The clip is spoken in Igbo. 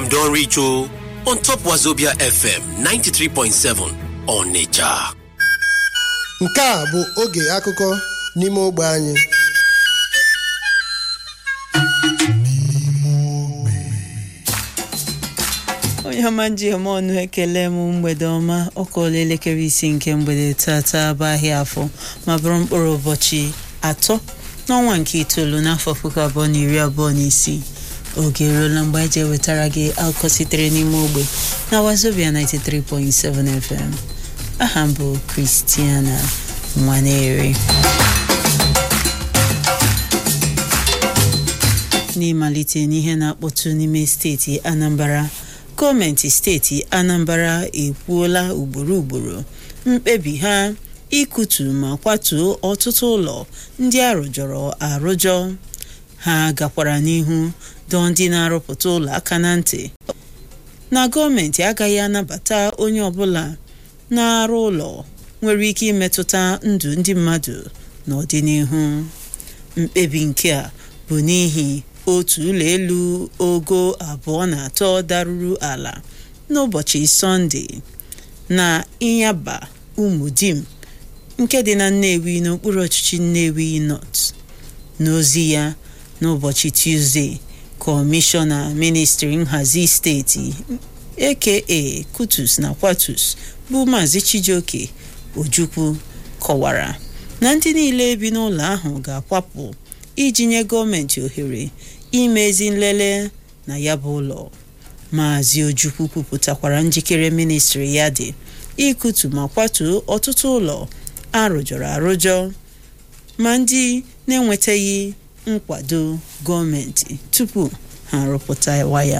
don reach o on top wazobia fm 93.7 onitsha nke a bụ oge akụkọ n'ime ogbe anyị onye ọma njem ọnụ ekele m mgbede ọma ọkọla elekere isi nke mgbede tata bụ ahịa afọ ma bụrụ mkpụrụ ụbọchị atọ n'ọnwa nke itoolu n'afọ puku abụọ na iri abụọ na isii oge eruola mgbe eji ewetara gị akụkọ sitere n'ime ogbe na wazobia 93.7 fm aha m bụ kristiana nwaneri n'ịmalite n'ihe na-akpọtụ n'ime steeti anambra gọọmenti steeti anambra ekwuola ugboro ugboro mkpebi ha ikutu ma kwatuo ọtụtụ ụlọ ndị arụjọrọ arụjọ ha gakwara n'ihu dọọ ndị na-arụpụta ụlọ aka na ntị na gọọmenti agaghị anabata onye ọbụla na-arụ ụlọ nwere ike imetụta ndụ ndị mmadụ n'ọdịnihu mkpebi nke a bụ n'ihi otu ụlọ elu ogo abụọ na atọ daruru ala n'ụbọchị sọnde na ịnyaba umudim nke dị na nnewi n'okpuru ọchịchị nnewi nọt n'ozi ya n'ụbọchị tuzdee kọmishọna ministri nhazi steeti aka kutus na kwatus bụ maazị chijioke ojukwu kọwara na ndị niile bi n'ụlọ ahụ ga-akwapụ iji nye gọọmenti ohere imezi nlele na ya bụ ụlọ maazị ojukwu kwupụtakwara njikere ministri ya dị ikutu ma kwatuo ọtụtụ ụlọ arụjọrọ arụjọ ma ndị na-enwetaghị nkwado gọọmenti tupu ha arụpụtawa ya